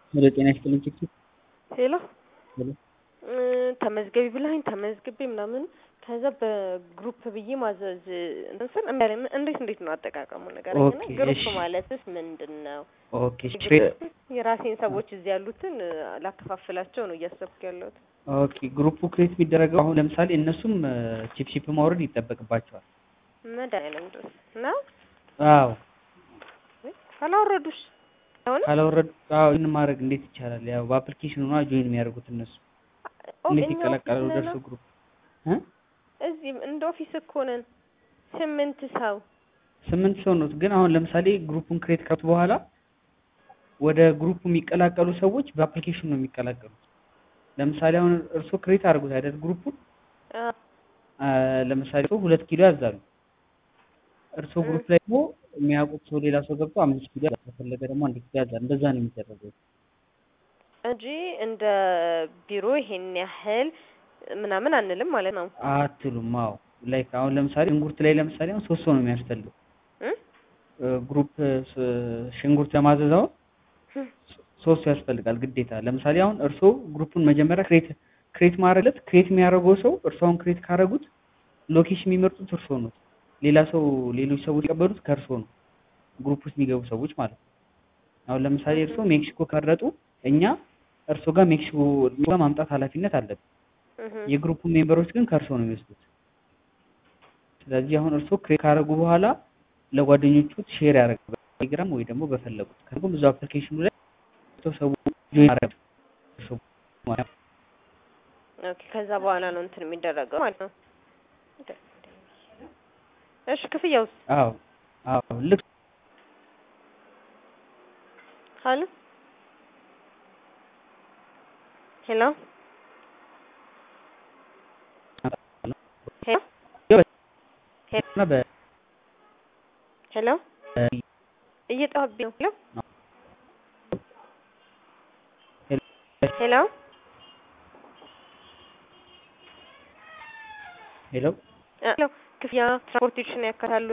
ወደ ጤና ይስጥልኝ ችግር ሄሎ ሄሎ ተመዝገቢ ብለኸኝ ተመዝግቤ ምናምን ከዛ በግሩፕ ብዬ ማዘዝ እንትን ስል እምቢ አለኝ። እንዴት እንዴት ነው አጠቃቀሙ ንገረኝ። እና ኦኬ፣ ግሩፕ እሺ። ማለትስ ምንድን ነው? ኦኬ የራሴን ሰዎች እዚህ ያሉትን ላከፋፍላቸው ነው እያሰብኩ ያለሁት። ኦኬ ግሩፑ ክሬት የሚደረገው አሁን ለምሳሌ እነሱም ቺፕ ቺፕ ማውረድ ይጠበቅባቸዋል። መድኃኒዓለም ድረስ እና አዎ ካላወረዱሽ አሁን ካላወረዱ አዎ ይህን ማድረግ እንዴት ይቻላል? ያው በአፕሊኬሽኑ ነው ጆይን የሚያደርጉት እነሱ እንዴት ይቀላቀላሉ ወደ እርሱ ግሩፕ እ እዚህ እንደ ኦፊስ እኮ ነን ስምንት ሰው ስምንት ሰው ነው። ግን አሁን ለምሳሌ ግሩፑን ክሬት ከቱ በኋላ ወደ ግሩፑ የሚቀላቀሉ ሰዎች በአፕሊኬሽኑ ነው የሚቀላቀሉት። ለምሳሌ አሁን እርሶ ክሬት አድርጉት አይደል ግሩፑን አ፣ አ፣ ለምሳሌ ሰው ሁለት ኪሎ ያዛሉ። እርሶ ግሩፕ ላይ ደግሞ የሚያውቁት ሰው ሌላ ሰው ገብቶ አምስት ኪሎ ያዛል። ከፈለገ ደግሞ አንድ ኪሎ ያዛል። እንደዛ ነው የሚደረገው። እንጂ እንደ ቢሮ ይሄን ያህል ምናምን አንልም ማለት ነው። አትሉም? አዎ ላይክ አሁን ለምሳሌ ሽንኩርት ላይ ለምሳሌ አሁን ሶስት ሰው ነው የሚያስፈልገው እ? ግሩፕ ሽንኩርት ለማዘዝ አሁን ሶስት ሰው ያስፈልጋል ግዴታ። ለምሳሌ አሁን እርሶ ግሩፑን መጀመሪያ ክሬት ክሬት ማድረግለት ክሬት የሚያደርገው ሰው እርሶ አሁን ክሬት ካደረጉት ሎኬሽን የሚመርጡት እርሶ ነው። ሌላ ሰው ሌሎች ሰዎች የሚቀበሉት ከእርሶ ነው፣ ግሩፕ ውስጥ የሚገቡ ሰዎች ማለት ነው። አሁን ለምሳሌ እርሶ ሜክሲኮ ከመረጡ እኛ እርሶ ጋር ሜክሲኮ ጋር ማምጣት ኃላፊነት አለብን። እህ፣ የግሩፑ ሜምበሮች ግን ከእርሶ ነው የሚወስዱት። ስለዚህ አሁን እርሶ ክሬት ካደረጉ በኋላ ለጓደኞቹ ሼር ያደርጋል በቴሌግራም ወይ ደግሞ በፈለጉት ከሁሉም ብዙ አፕሊኬሽኑ ላይ ሰው ሰው ጆይን ማድረግ እርሶ ማለት ነው። ኦኬ። ከዛ በኋላ ነው እንትን የሚደረገው ማለት ነው። እሺ፣ ክፍያውስ? አዎ አዎ ልክ ሀሎ ሄሎ ሄሎ እና በ ሄሎ እየጠዋብኝ ነው። ሄሎ ሄሎ ሄሎ ሄሎ ክፍያ ትራንስፖርቴሽን ያካታሉ